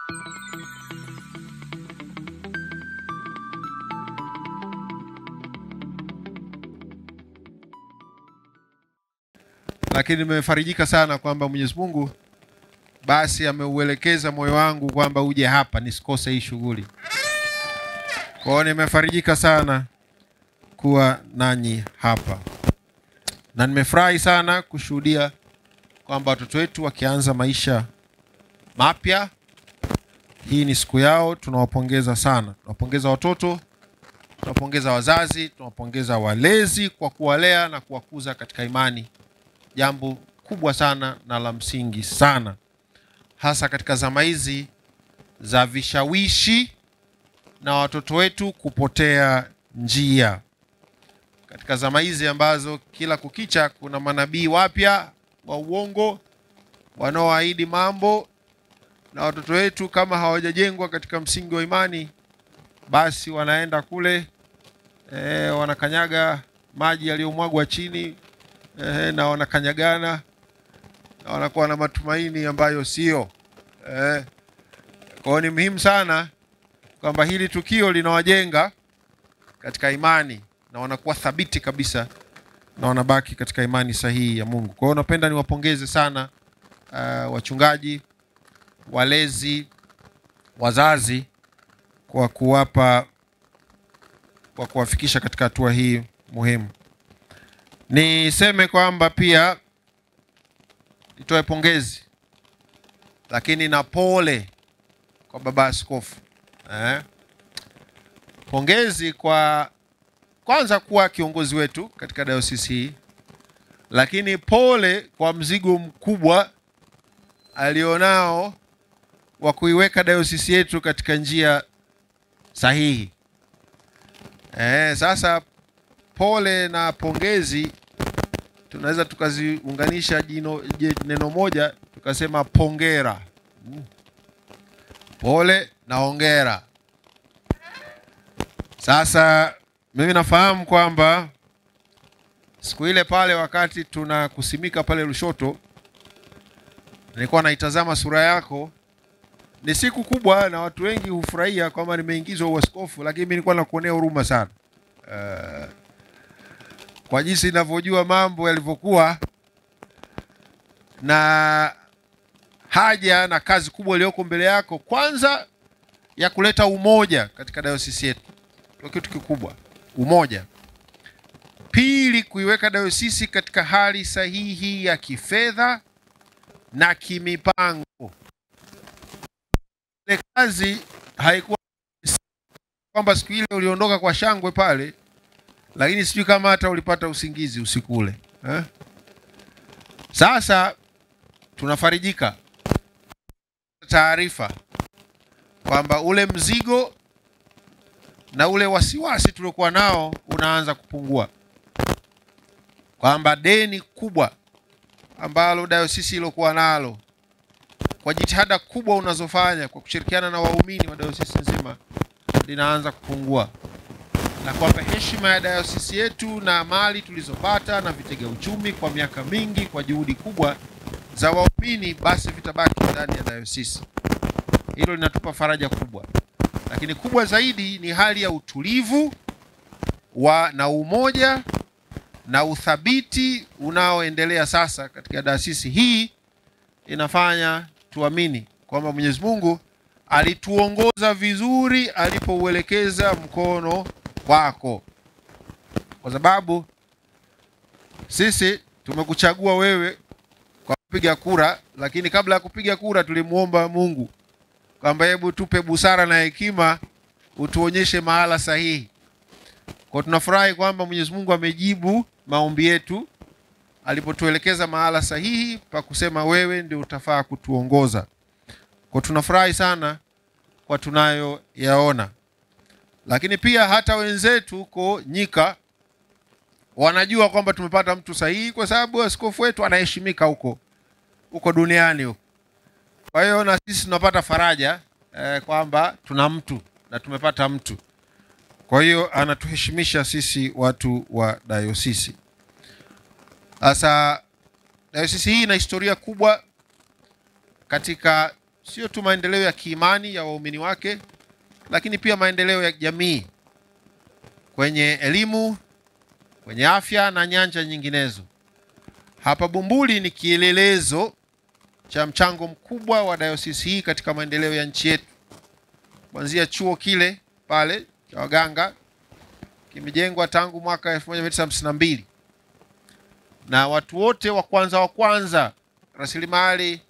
lakini nimefarijika sana kwamba Mwenyezi Mungu basi ameuelekeza moyo wangu kwamba uje hapa nisikose hii shughuli. Kwa hiyo nimefarijika sana kuwa nanyi hapa, na nimefurahi sana kushuhudia kwamba watoto wetu wakianza maisha mapya. Hii ni siku yao, tunawapongeza sana. Tunawapongeza watoto, tunawapongeza wazazi, tunawapongeza walezi kwa kuwalea na kuwakuza katika imani, jambo kubwa sana na la msingi sana, hasa katika zama hizi za vishawishi na watoto wetu kupotea njia, katika zama hizi ambazo kila kukicha kuna manabii wapya wa uongo wanaoahidi mambo, na watoto wetu kama hawajajengwa katika msingi wa imani, basi wanaenda kule e, wanakanyaga maji yaliyomwagwa chini e, na wanakanyagana na wanakuwa na matumaini ambayo sio e. Kwa hiyo ni muhimu sana kwamba hili tukio linawajenga katika imani na wanakuwa thabiti kabisa na wanabaki katika imani sahihi ya Mungu. Kwa hiyo napenda niwapongeze sana uh, wachungaji, walezi, wazazi kwa kuwapa kwa kuwafikisha katika hatua hii muhimu. Niseme kwamba pia nitoe pongezi lakini na pole kwa baba askofu eh. Pongezi kwa kwanza kuwa kiongozi wetu katika dayosisi hii, lakini pole kwa mzigo mkubwa alionao wa kuiweka dayosisi yetu katika njia sahihi. Eh, sasa pole na pongezi tunaweza tukaziunganisha jino je- neno moja tukasema pongera. Mm. Pole na hongera. Sasa mimi nafahamu kwamba siku ile pale wakati tunakusimika pale Lushoto, nilikuwa naitazama sura yako. Ni siku kubwa na watu wengi hufurahia kwamba nimeingizwa uaskofu, lakini mimi nilikuwa nakuonea huruma sana uh, kwa jinsi ninavyojua mambo yalivyokuwa na haja na kazi kubwa iliyoko mbele yako, kwanza ya kuleta umoja katika dayosisi yetu, ndio kitu kikubwa, umoja. Pili, kuiweka dayosisi katika hali sahihi ya kifedha na kimipango. Ile kazi haikuwa kwamba siku ile uliondoka kwa shangwe pale, lakini sijui kama hata ulipata usingizi usiku ule eh? Sasa tunafarijika taarifa kwamba ule mzigo na ule wasiwasi tuliokuwa nao unaanza kupungua, kwamba deni kubwa ambalo dayosisi ilokuwa nalo kwa jitihada kubwa unazofanya kwa kushirikiana na waumini wa dayosisi nzima linaanza kupungua, na kwamba heshima ya dayosisi yetu na mali tulizopata na vitega uchumi kwa miaka mingi kwa juhudi kubwa za waumini basi vitabaki ndani ya dayosisi. Hilo linatupa faraja kubwa, lakini kubwa zaidi ni hali ya utulivu wa na umoja na uthabiti unaoendelea sasa katika dayosisi hii. Inafanya tuamini kwamba Mwenyezi Mungu alituongoza vizuri alipouelekeza mkono wako, kwa sababu sisi tumekuchagua wewe kwa kupiga kura, lakini kabla ya kupiga kura tulimwomba Mungu kwamba hebu tupe busara na hekima, utuonyeshe mahala sahihi. Kwa tunafurahi kwamba Mwenyezi Mungu amejibu maombi yetu alipotuelekeza mahala sahihi pa kusema wewe ndio utafaa kutuongoza. Kwa tunafurahi sana kwa tunayoyaona, lakini pia hata wenzetu huko nyika wanajua kwamba tumepata mtu sahihi, kwa sababu askofu wetu anaheshimika huko huko duniani huko. Kwa hiyo na sisi tunapata faraja eh, kwamba tuna mtu na tumepata mtu. Kwa hiyo anatuheshimisha sisi watu wa dayosisi. Sasa dayosisi hii ina historia kubwa katika sio tu maendeleo ya kiimani ya waumini wake, lakini pia maendeleo ya jamii kwenye elimu, kwenye afya na nyanja nyinginezo. Hapa Bumbuli ni kielelezo cha mchango mkubwa wa dayosisi hii katika maendeleo ya nchi yetu, kuanzia chuo kile pale cha waganga kimejengwa tangu mwaka 1952 na watu wote wa kwanza wa kwanza, rasilimali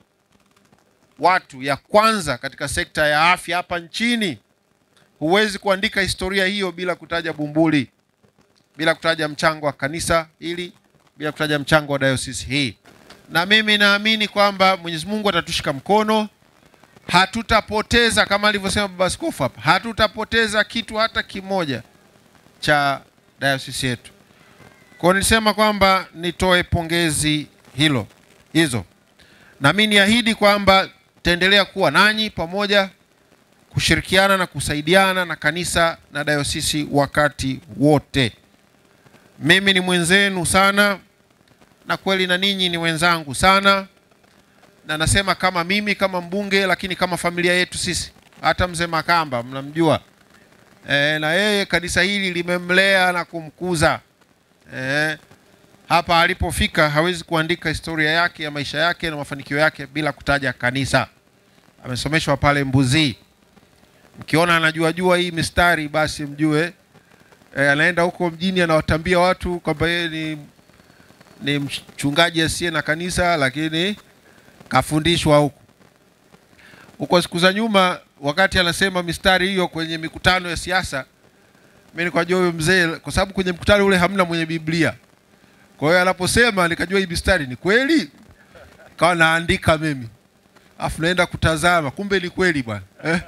watu ya kwanza katika sekta ya afya hapa nchini. Huwezi kuandika historia hiyo bila kutaja Bumbuli, bila kutaja mchango wa kanisa hili, bila kutaja mchango wa dayosisi hii. Na mimi naamini kwamba Mwenyezi Mungu atatushika mkono, hatutapoteza kama alivyosema Baba Askofu hapa, hatutapoteza kitu hata kimoja cha dayosisi yetu. Kwa hiyo nilisema kwamba nitoe pongezi hilo hizo, na mimi niahidi kwamba taendelea kuwa nanyi pamoja kushirikiana na kusaidiana na kanisa na dayosisi wakati wote. Mimi ni mwenzenu sana, na kweli na ninyi ni wenzangu sana, na nasema kama mimi kama mbunge, lakini kama familia yetu sisi, hata mzee Makamba mnamjua e, na yeye kanisa hili limemlea na kumkuza e, hapa alipofika. Hawezi kuandika historia yake ya maisha yake na mafanikio yake bila kutaja kanisa. Amesomeshwa pale Mbuzii. Mkiona anajua jua hii mistari, basi mjue e, anaenda huko mjini anawatambia watu kwamba yeye ni, ni mchungaji asiye na kanisa, lakini kafundishwa huko huko. Siku za nyuma, wakati anasema mistari hiyo kwenye mikutano ya siasa, mimi nikajua huyo mzee, kwa sababu kwenye mkutano ule hamna mwenye Biblia. Kwa hiyo anaposema nikajua hii mistari ni kweli, kawa naandika mimi, afu naenda kutazama, kumbe ni kweli bwana eh?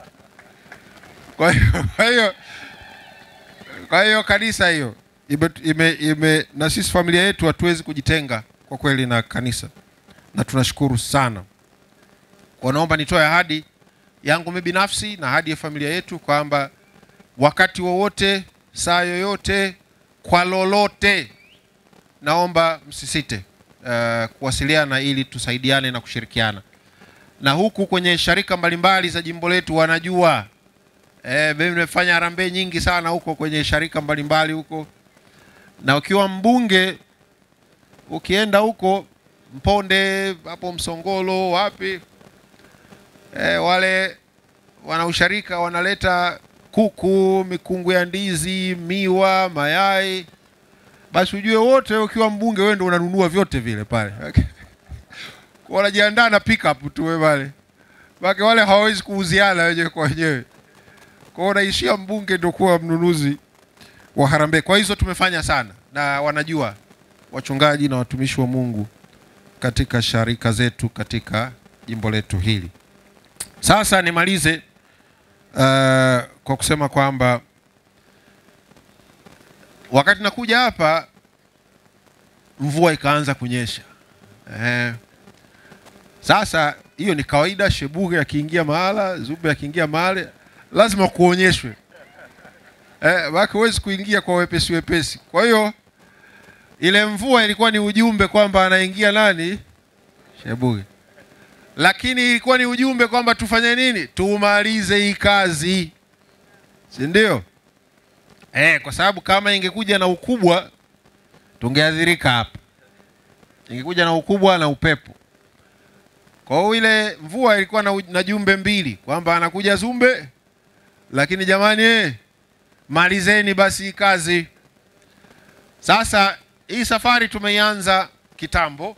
Kwa hiyo kwa hiyo kwa hiyo kanisa hiyo ime, ime, ime, na sisi familia yetu hatuwezi kujitenga kwa kweli na kanisa, na tunashukuru sana. Kwa naomba nitoe ahadi yangu mimi binafsi na ahadi ya familia yetu kwamba wakati wowote, saa yoyote, kwa lolote, naomba msisite uh, kuwasiliana ili tusaidiane na kushirikiana, na huku kwenye sharika mbalimbali za jimbo letu wanajua Eh, mimi nimefanya harambee nyingi sana huko kwenye sharika mbalimbali huko, na ukiwa mbunge ukienda huko Mponde hapo Msongolo wapi, eh, wale wanausharika wanaleta kuku, mikungu ya ndizi, miwa, mayai, basi ujue wote ukiwa mbunge wewe ndio unanunua vyote vile pale wanajiandaa na pickup tu wewe pale, baki wale hawawezi kuuziana wenyewe kwa wenyewe kwa hiyo naishia mbunge ndio kuwa mnunuzi wa harambee. Kwa hizo tumefanya sana, na wanajua wachungaji na watumishi wa Mungu katika sharika zetu katika jimbo letu hili. Sasa nimalize uh, kwa kusema kwamba wakati nakuja hapa mvua ikaanza kunyesha eh. Sasa hiyo ni kawaida, Shebuge akiingia mahala, Zube akiingia mahali lazima kuonyeshwe eh, wake huwezi kuingia kwa wepesi wepesi. Kwa hiyo ile mvua ilikuwa ni ujumbe kwamba anaingia nani? Shebuge, lakini ilikuwa ni ujumbe kwamba tufanye nini? Tumalize hii kazi, si ndio? Eh, kwa sababu kama ingekuja na ukubwa tungeadhirika hapa, ingekuja na ukubwa na upepo. Kwa hiyo ile mvua ilikuwa na, na jumbe mbili kwamba anakuja Zumbe lakini jamani eh, malizeni basi hii kazi. Sasa hii safari tumeianza kitambo,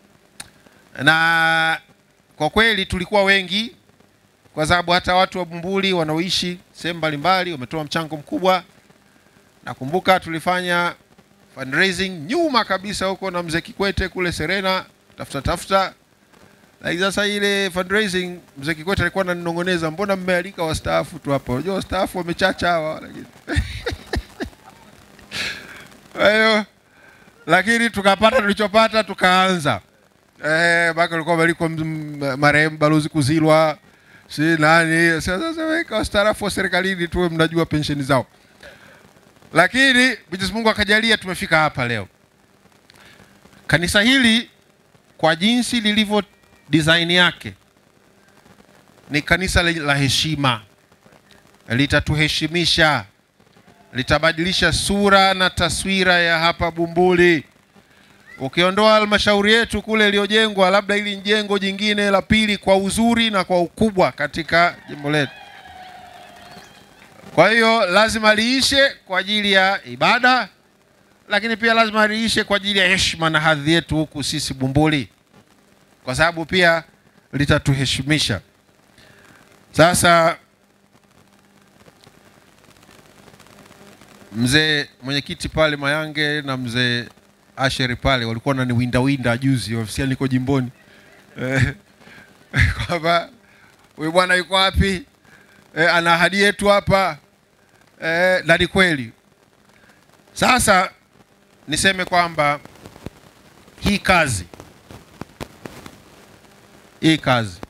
na kwa kweli tulikuwa wengi, kwa sababu hata watu wa Bumbuli wanaoishi sehemu mbalimbali wametoa mchango mkubwa. Nakumbuka tulifanya fundraising nyuma kabisa huko na mzee Kikwete kule Serena, tafuta tafuta lakini sasa ile fundraising mzee Kikwete alikuwa ananinong'oneza, mbona mmealika wastaafu tu hapa? Unajua wastaafu wamechacha hawa, lakini kwa hiyo lakini tukapata tulichopata, tukaanza eh, baka alikuwa maliko marehemu balozi Kuzilwa, si nani. Sasa weka wastaafu wa serikalini tuwe mnajua pensheni zao, lakini Mwenyezi Mungu akajalia tumefika hapa leo. Kanisa hili kwa jinsi lilivyo design yake ni kanisa la la heshima, litatuheshimisha, litabadilisha sura na taswira ya hapa Bumbuli. Ukiondoa halmashauri yetu kule iliyojengwa, labda hili ni jengo jingine la pili kwa uzuri na kwa ukubwa katika jimbo letu. Kwa hiyo lazima liishe kwa ajili ya ibada, lakini pia lazima liishe kwa ajili ya heshima na hadhi yetu huku sisi Bumbuli, kwa sababu pia litatuheshimisha. Sasa mzee mwenyekiti pale Mayange na mzee Asheri pale walikuwa wananiwinda winda juzi ofisini, niko jimboni Eh, kwamba huyu bwana yuko wapi? Eh, ana ahadi yetu hapa eh, na ni kweli. Sasa niseme kwamba hii kazi hii kazi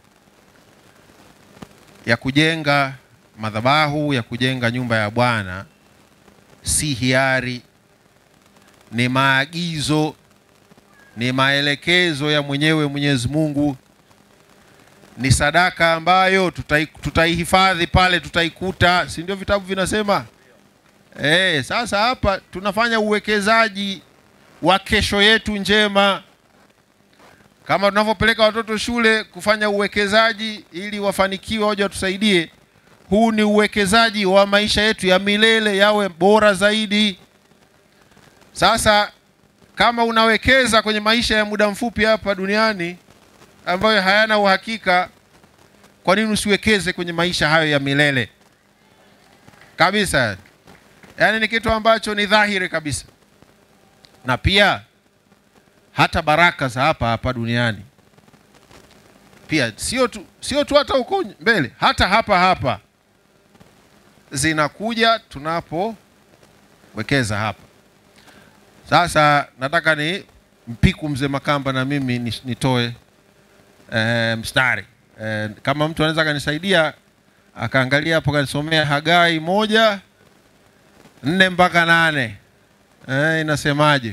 ya kujenga madhabahu ya kujenga nyumba ya Bwana si hiari, ni maagizo, ni maelekezo ya mwenyewe Mwenyezi Mungu, ni sadaka ambayo tutai, tutaihifadhi pale, tutaikuta, si ndio vitabu vinasema? Eh, sasa hapa tunafanya uwekezaji wa kesho yetu njema kama tunavyopeleka watoto shule kufanya uwekezaji ili wafanikiwe waje watusaidie. Huu ni uwekezaji wa maisha yetu ya milele yawe bora zaidi. Sasa kama unawekeza kwenye maisha ya muda mfupi hapa duniani ambayo hayana uhakika, kwa nini usiwekeze kwenye maisha hayo ya milele kabisa? Yaani ni kitu ambacho ni dhahiri kabisa, na pia hata baraka za hapa hapa duniani pia sio tu, sio tu hata huko mbele, hata hapa hapa zinakuja tunapowekeza hapa. Sasa nataka ni mpiku mzee Makamba na mimi ni- nitoe e, mstari e, kama mtu anaweza akanisaidia akaangalia hapo kanisomea Hagai moja nne mpaka nane e, inasemaje?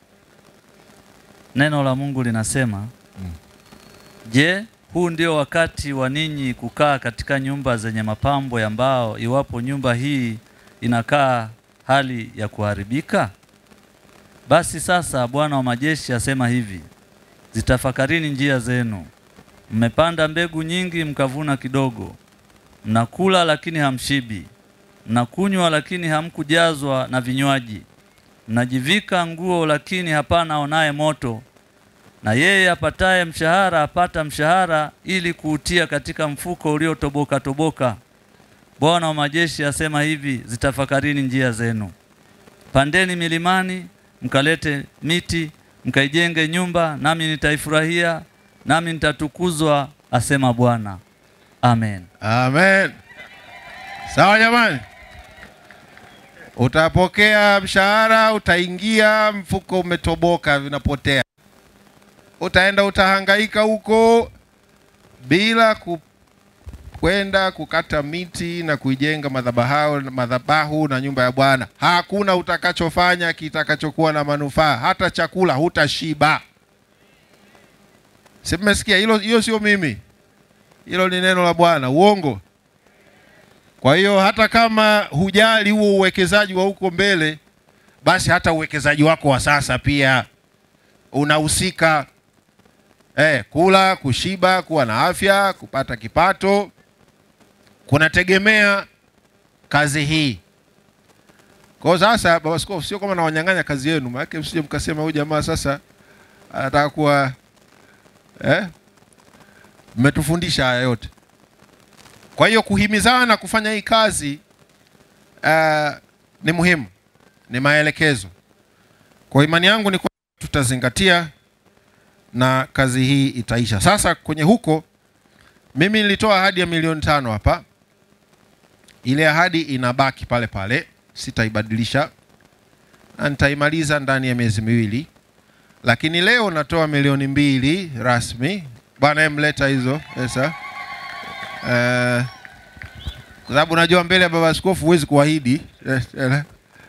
Neno la Mungu linasema Je, huu ndio wakati wa ninyi kukaa katika nyumba zenye mapambo ya mbao, iwapo nyumba hii inakaa hali ya kuharibika? Basi sasa Bwana wa majeshi asema hivi: zitafakarini njia zenu. Mmepanda mbegu nyingi, mkavuna kidogo. Mnakula lakini hamshibi, mnakunywa lakini hamkujazwa na vinywaji. Mnajivika nguo lakini hapana aonaye moto na yeye apataye mshahara apata mshahara ili kuutia katika mfuko uliotoboka toboka. Bwana wa majeshi asema hivi, zitafakarini njia zenu. Pandeni milimani, mkalete miti, mkaijenge nyumba, nami nitaifurahia, nami nitatukuzwa, asema Bwana. Amen. Amen. Sawa jamani, utapokea mshahara, utaingia, mfuko umetoboka, vinapotea. Utaenda utahangaika huko bila ku kwenda kukata miti na kuijenga madhabahu, madhabahu na nyumba ya Bwana. Hakuna utakachofanya kitakachokuwa na manufaa, hata chakula hutashiba. Si mmesikia hilo? Hiyo sio mimi, hilo ni neno la Bwana, uongo. Kwa hiyo hata kama hujali huo uwekezaji wa huko mbele, basi hata uwekezaji wako wa sasa pia unahusika. Eh, kula, kushiba, kuwa na afya, kupata kipato kunategemea kazi hii. Kwa hiyo sasa, baba askofu, sio kama nawanyang'anya kazi yenu, maana msije mkasema huyu jamaa sasa anataka kuwa eh, mmetufundisha haya yote. Kwa hiyo kuhimizana kufanya hii kazi uh, ni muhimu, ni maelekezo. Kwa imani yangu ni kwa tutazingatia na kazi hii itaisha. Sasa kwenye huko, mimi nilitoa ahadi ya milioni tano hapa. Ile ahadi inabaki pale pale, sitaibadilisha na nitaimaliza ndani ya miezi miwili, lakini leo natoa milioni mbili rasmi. Bwana emleta hizo pesa Eh, kwa sababu unajua mbele ya baba askofu huwezi kuahidi eh, eh,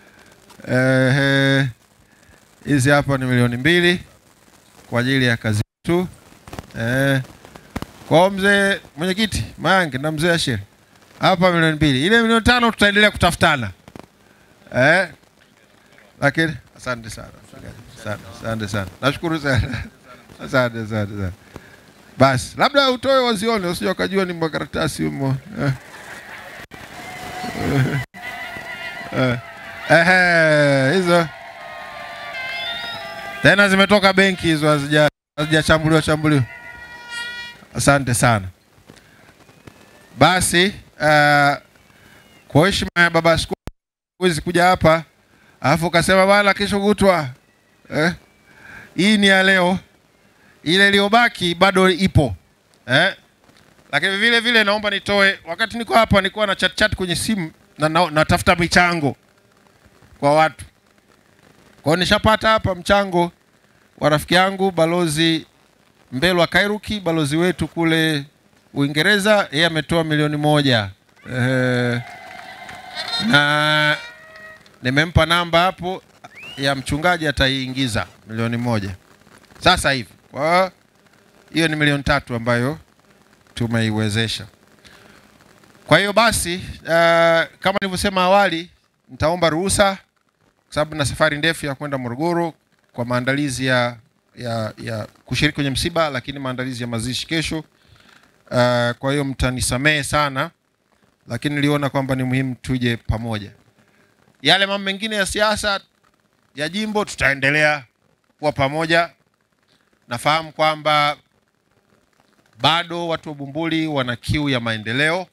eh, hizi hapa ni milioni mbili kwa ajili ya kazi yetu eh, Kwa mzee mwenyekiti Mayange na mzee Ashir hapa milioni mbili, ile milioni tano tutaendelea kutafutana eh? Lakini asante sana, asante, asante sana, nashukuru sana, asante asante sana. Basi labda utoe wazione, usije wakajua ni makaratasi humo eh. Eh, eh, hizo tena zimetoka benki hizo, hazija hazijachambuliwa chambuliwa. Asante sana. Basi uh, kwa heshima ya baba askofu huwezi kuja hapa alafu ukasema bwana kesho kutwa eh? Hii ni ya leo, ile iliyobaki bado ipo eh? Lakini vile vile naomba nitoe, wakati niko hapa nilikuwa na chat chat kwenye simu na na- natafuta michango kwa watu. Kwa hiyo nishapata hapa mchango wa rafiki yangu balozi Mbelwa Kairuki, balozi wetu kule Uingereza, yeye ametoa milioni moja eh, na nimempa namba hapo ya mchungaji, ataiingiza milioni moja sasa hivi. Kwa hiyo hiyo ni milioni tatu ambayo tumeiwezesha. Kwa hiyo basi, uh, kama nilivyosema awali, nitaomba ruhusa kwa sababu na safari ndefu ya kwenda Morogoro kwa maandalizi ya, ya, ya kushiriki kwenye msiba, lakini maandalizi ya mazishi kesho. Uh, kwa hiyo mtanisamehe sana, lakini niliona kwamba ni muhimu tuje pamoja. Yale mambo mengine ya siasa ya jimbo tutaendelea kuwa pamoja. Nafahamu kwamba bado watu wa Bumbuli wana kiu ya maendeleo.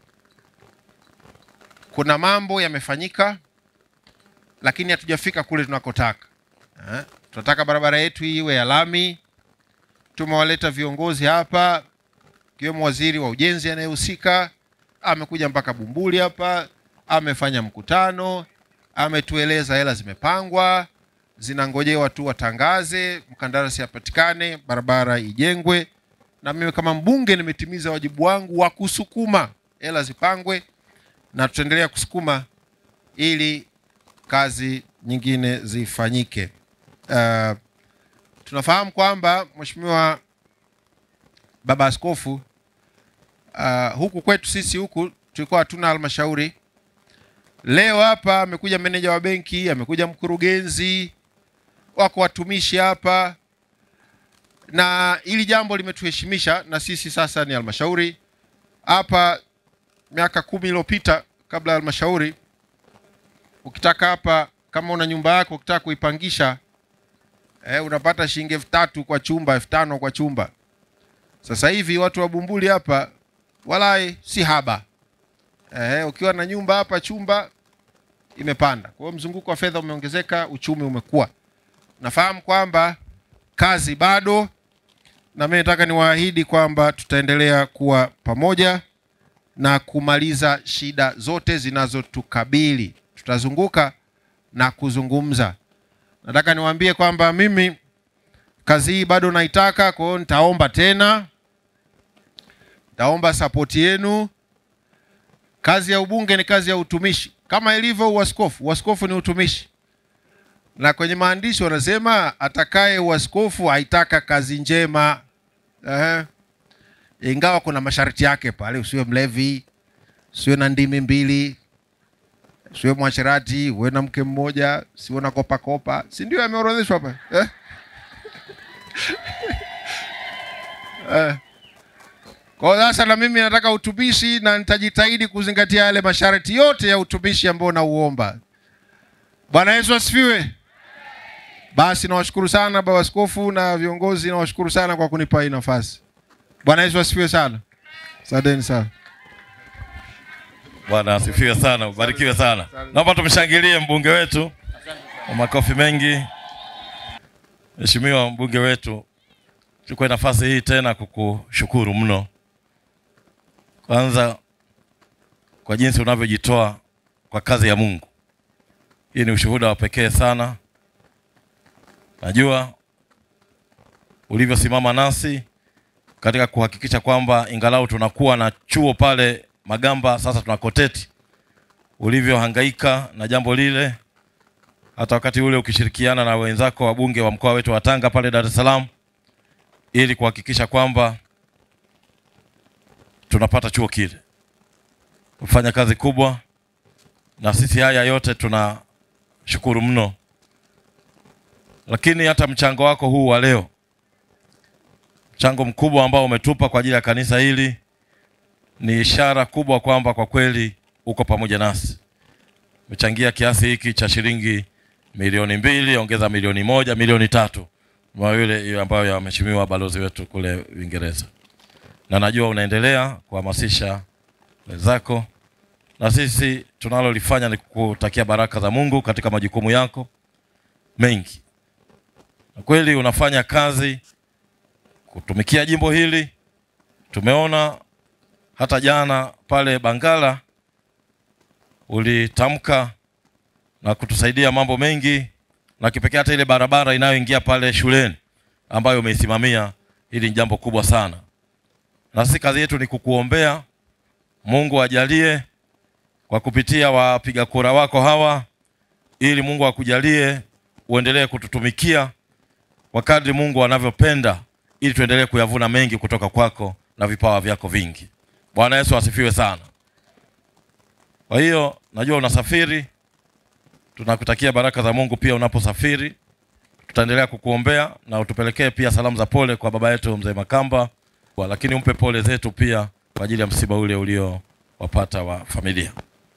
Kuna mambo yamefanyika, lakini hatujafika kule tunakotaka. Eh, tunataka barabara yetu hii iwe ya lami. Tumewaleta viongozi hapa, ikiwemo waziri wa ujenzi anayehusika, amekuja mpaka Bumbuli hapa, amefanya mkutano, ametueleza hela zimepangwa, zinangojewa tu watangaze, mkandarasi apatikane, barabara ijengwe, na mimi kama mbunge nimetimiza wajibu wangu wa kusukuma hela zipangwe, na tutaendelea kusukuma ili kazi nyingine zifanyike. Uh, tunafahamu kwamba Mheshimiwa Baba Askofu, uh, huku kwetu sisi huku tulikuwa hatuna halmashauri. Leo hapa amekuja meneja wa benki, amekuja mkurugenzi, wako watumishi hapa, na hili jambo limetuheshimisha, na sisi sasa ni halmashauri hapa. Miaka kumi iliyopita kabla ya halmashauri, ukitaka hapa, kama una nyumba yako ukitaka kuipangisha eh, unapata shilingi elfu tatu kwa chumba, elfu tano kwa chumba. Sasa hivi watu wa Bumbuli hapa walai si haba eh, ukiwa na nyumba hapa chumba imepanda. Kwa hiyo mzunguko wa fedha umeongezeka, uchumi umekuwa. Nafahamu kwamba kazi bado, na mimi nataka niwaahidi kwamba tutaendelea kuwa pamoja na kumaliza shida zote zinazotukabili. Tutazunguka na kuzungumza. Nataka niwaambie kwamba mimi kazi hii bado naitaka, kwa hiyo nitaomba tena, nitaomba sapoti yenu. Kazi ya ubunge ni kazi ya utumishi, kama ilivyo uaskofu. Uaskofu ni utumishi, na kwenye maandishi wanasema atakaye uaskofu aitaka kazi njema. Ehe. Ingawa kuna masharti yake pale, usiwe mlevi, usiwe na ndimi mbili, usiwe mwasherati, uwe na mke mmoja, usiwe na kopa kopa, si ndio yameorodheshwa hapa eh? eh. Kwa hiyo sasa na mimi nataka utumishi na nitajitahidi kuzingatia yale masharti yote ya utumishi ambao nauomba. Bwana Yesu asifiwe. Basi nawashukuru sana baba askofu na viongozi, nawashukuru sana kwa kunipa hii nafasi. Bwana Yesu asifiwe sana. Asanteni sana. Bwana asifiwe sana, ubarikiwe sana. Naomba tumshangilie mbunge wetu kwa makofi mengi. Mheshimiwa mbunge wetu, chukue nafasi hii tena kukushukuru mno, kwanza kwa jinsi unavyojitoa kwa kazi ya Mungu. Hii ni ushuhuda wa pekee sana. Najua ulivyosimama nasi katika kuhakikisha kwamba ingalau tunakuwa na chuo pale Magamba, sasa tuna Koteti, ulivyohangaika na jambo lile, hata wakati ule ukishirikiana na wenzako wabunge wa mkoa wetu wa Tanga pale Dar es Salaam, ili kuhakikisha kwamba tunapata chuo kile. Kufanya kazi kubwa, na sisi haya yote tunashukuru mno, lakini hata mchango wako huu wa leo, mchango mkubwa ambao umetupa kwa ajili ya kanisa hili ni ishara kubwa kwamba kwa kweli uko pamoja nasi. Umechangia kiasi hiki cha shilingi milioni mbili, ongeza milioni moja, milioni tatu kwa yule ambayo ya mheshimiwa balozi wetu kule Uingereza, na najua unaendelea kuhamasisha wenzako, na sisi tunalolifanya ni kutakia baraka za Mungu katika majukumu yako mengi. Na kweli unafanya kazi kutumikia jimbo hili. Tumeona hata jana pale Bangala ulitamka na kutusaidia mambo mengi, na kipekee hata ile barabara inayoingia pale shuleni ambayo umeisimamia. Hili ni jambo kubwa sana, na sisi kazi yetu ni kukuombea Mungu ajalie kwa kupitia wapiga kura wako hawa, ili Mungu akujalie uendelee kututumikia kwa kadri Mungu anavyopenda, ili tuendelee kuyavuna mengi kutoka kwako na vipawa vyako vingi. Bwana Yesu asifiwe sana. Kwa hiyo najua unasafiri, tunakutakia baraka za Mungu pia unaposafiri. Tutaendelea kukuombea na utupelekee pia salamu za pole kwa baba yetu mzee Makamba, Kwa- lakini umpe pole zetu pia kwa ajili ya msiba ule uliowapata wa familia.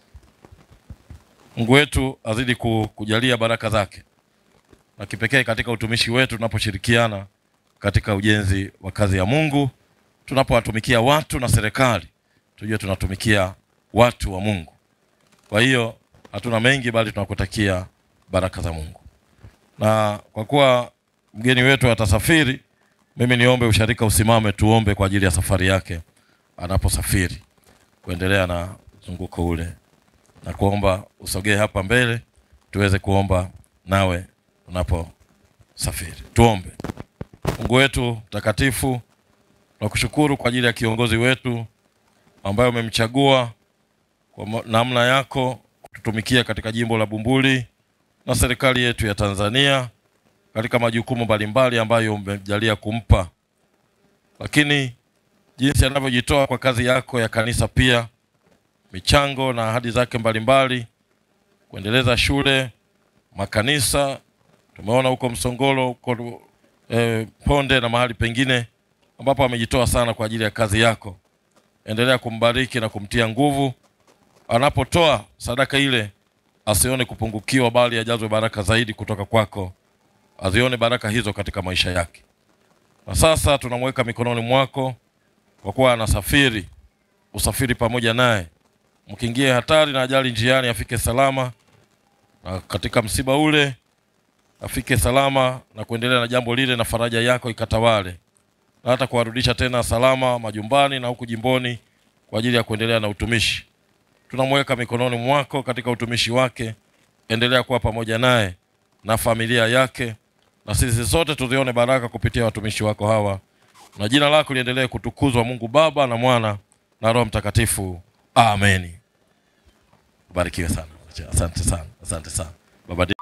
Mungu wetu azidi ku- kujalia baraka zake na kipekee katika utumishi wetu tunaposhirikiana katika ujenzi wa kazi ya Mungu, tunapowatumikia watu na serikali, tujue tunatumikia watu wa Mungu. Kwa hiyo hatuna mengi, bali tunakutakia baraka za Mungu. Na kwa kuwa mgeni wetu atasafiri, mimi niombe usharika usimame, tuombe kwa ajili ya safari yake anaposafiri kuendelea na mzunguko ule, na kuomba usogee hapa mbele tuweze kuomba nawe unaposafiri. Tuombe. Mungu wetu mtakatifu, tunakushukuru kwa ajili ya kiongozi wetu ambaye umemchagua kwa ma- namna yako kututumikia katika jimbo la Bumbuli na serikali yetu ya Tanzania katika majukumu mbalimbali ambayo umejalia kumpa, lakini jinsi anavyojitoa kwa kazi yako ya kanisa, pia michango na ahadi zake mbalimbali kuendeleza shule, makanisa. Tumeona huko Msongolo, huko eh, Ponde na mahali pengine ambapo amejitoa sana kwa ajili ya kazi yako. Endelea kumbariki na kumtia nguvu anapotoa sadaka ile, asione kupungukiwa, bali ajazwe baraka zaidi kutoka kwako, azione baraka hizo katika maisha yake. Na sasa tunamweka mikononi mwako, kwa kuwa anasafiri, usafiri pamoja naye, mkingie hatari na ajali njiani, afike salama, na katika msiba ule afike salama na kuendelea na jambo lile, na faraja yako ikatawale, na hata kuwarudisha tena salama majumbani na huku jimboni kwa ajili ya kuendelea na utumishi. Tunamweka mikononi mwako katika utumishi wake, endelea kuwa pamoja naye na familia yake, na sisi sote tuzione baraka kupitia watumishi wako hawa, na jina lako liendelee kutukuzwa, Mungu Baba na Mwana na Roho Mtakatifu, ameni. Barikiwe sana. Asante sana, asante sana Baba.